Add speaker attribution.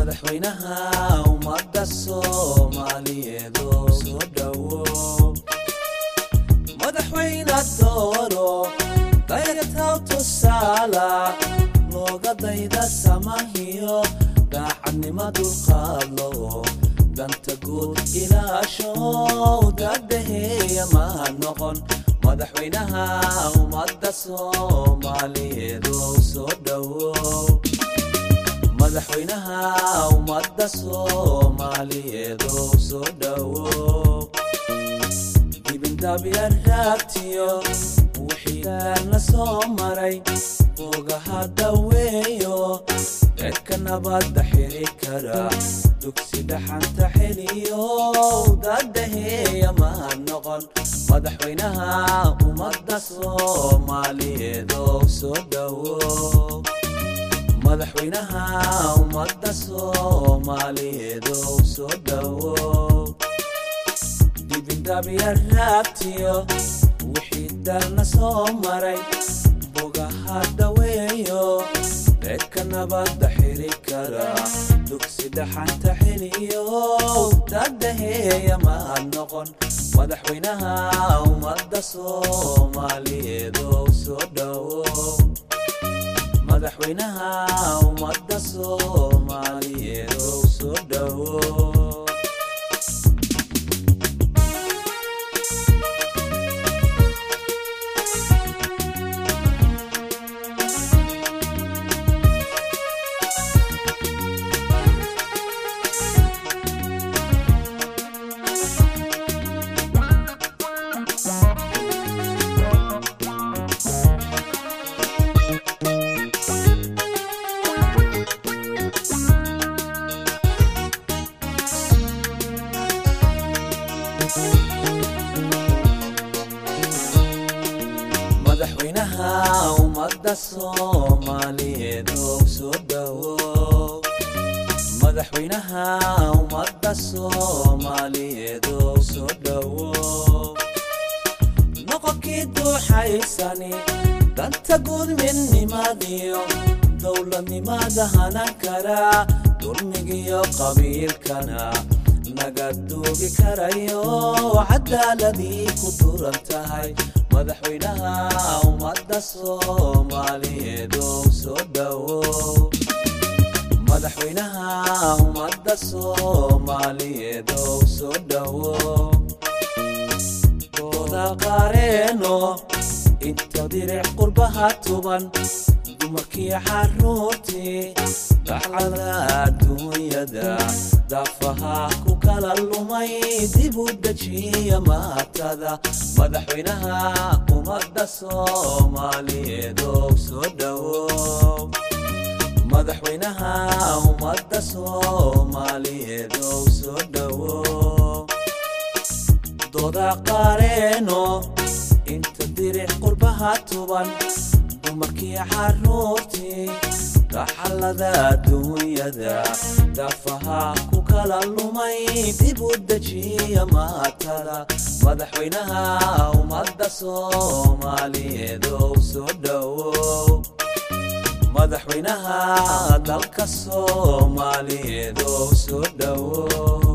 Speaker 1: madaxweynaha ummadda soomaaliyeed oo soo dhowo madaxweyne dooro dayataw tusaala looga dayda samahiyo daacadnima dulqaadlo danta guud ilaasho dadaheeya ma noqon madaxweynaha ummadda soomaaliyeed oo soo dhowo madaxweynaha ummadda soomaaliyeed oo soo dhowo dibindaabya raagtiyo wixii gaarna soo maray ogaha dhaweeyo ceedka nabadda xiri kara dugsi dhaxanta xeliyo dadaheeya ma noqon madaxweynaha ummadda soomaaliyeed oo soo dhowo madaxweynaha ummadda soomaaliyeed oo soo dhowo dibindabya raagtiyo wixii darna soo maray bogaha dhaweeyo ceedka nabadda xiri kara dugsi dhaxanta xeliyo dadaheeya ma noqon madaxweynaha ummadda soomaaliyeed oo soo dhowo madaxweynaha ummadda soomaaliyeed oo soo dhowo madaxweynaha ummadda soomaaliyeed oo soo dhowo madaxweynaha ummadda soomaaliyeed oo soo dhowo noqonkii duuxaysani danta guud midnimadiyo dowladnimada hanan kara dulmigiyo qabiilkana naga duugi karayo cadaaladii ku duran tahay madaxweynaha ummadda soomaaliyeed oo soo dhowo madaxweynaha ummadda soomaaliyeed oo soo dhowo dooda qareeno inta diric qurbaha tuban dumarkii xaruurtii dacada adduunyada daafaha ku kala lumay dib u dejiya maatada madaxweynaha ummadda soomaaliyeed oo soo dhowo madaxweynaha ummadda soomaaliyeed oo soo dhowo dooda qareeno inta diric qurbaha tuban dumarkii xaruurtii daxalada adduunyada daafaha ku kala lumay dib u dejiya maatada madaxweynaha ummadda soomaaliyeed oo soo dhowo madaxweynaha dalka soomaaliyeed oo soo dhowo